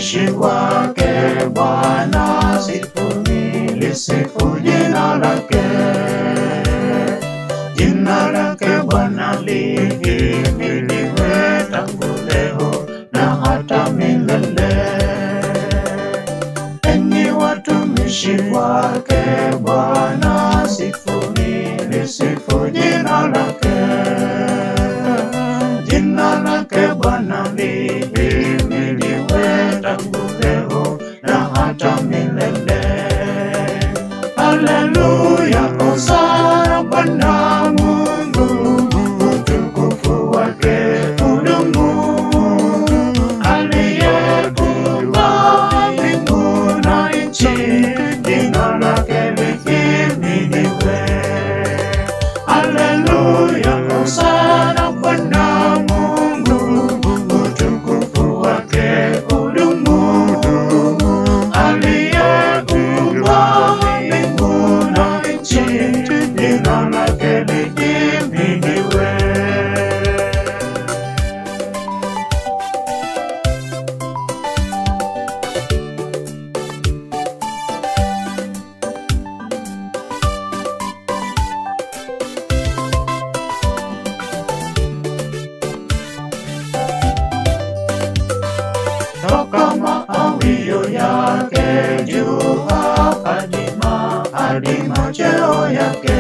watumishi wake Bwana, sifuni lisifu jina lake. Jina lake Bwana lihimidiwe tangu leo na hata milele. Enyi watumishi wake Bwana, sifuni lisifu jina lake. Jina lake Bwana lihimidiwe tangu leo na hata milele. Haleluya, hosana Bwana Mungu, utukufu wake udumu. Aliyekuumba mbingu na nchi, jina lake lihimidiwe. Haleluya, hosana Bwana Mungu, utukufu wake udumu. Aliyekuumba mbingu na nchi, jina lake lihimidiwe. toka maawio yake juu hadi ma- hadi macheo yake.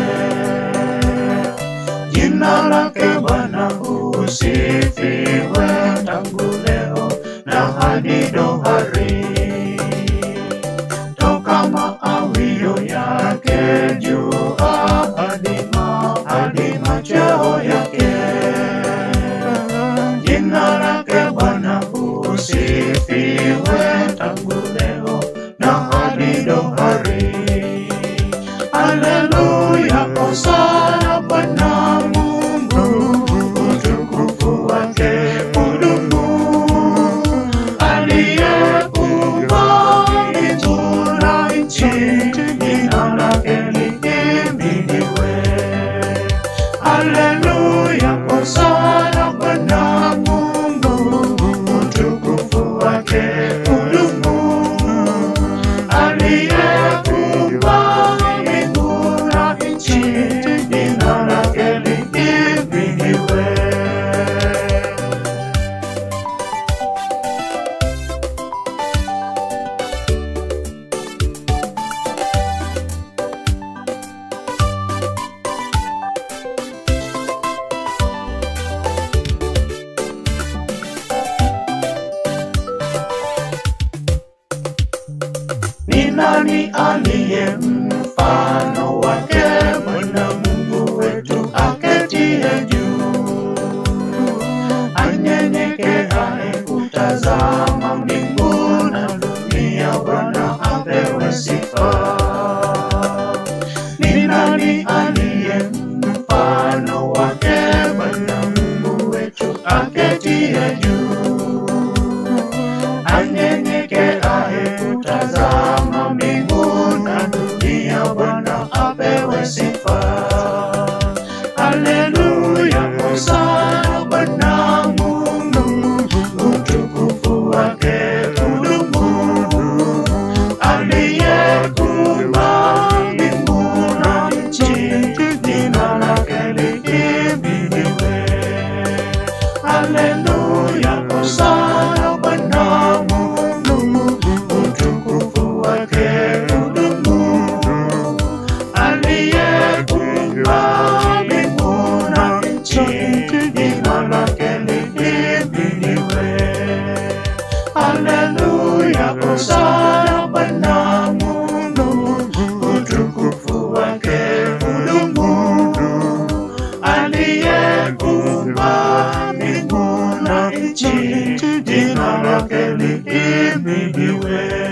Jina lake Bwana usifiwe tangu leo na hadi dohari. Toka maawio yake juu hadi ma- hadi macheo yake jina lake Bwana usifiwe tangu leo na hadi dohari. Haleluya, hosana Bwana Mungu, utukufu wake udumu. Aliyekuumba mbingu na nchi, jina lake lihimidiwe. Haleluya, hosana Bwana Mungu, utukufu wake udumu. Aliyekuumba mbingu na nchi, jina lake lihimidiwe. Ni nani aliye mfano wake Bwana Mungu wetu aketie juu, anyenyekeaye kutazama mbingu na dunia, Bwana apewe sifa. Ni nani aliye mfano wake Bwana Mungu wetu aketie juu anyenyekeaye kutazama mbingu na dunia, Bwana apewe sifa. Haleluya, hosana Bwana Mungu, utukufu wake udumu. Aliyekuumba mbingu na nchi, jina lake lihimidiwe. Haleluya, hosana Bwana Mungu, utukufu wake udumu. Aliyekuumba mbingu na nchi, jina lake lihimidiwe. Haleluya, hosana Bwana Mungu, utukufu wake udumu. Aliyekuumba mbingu na nchi, jina lake lihimidiwe.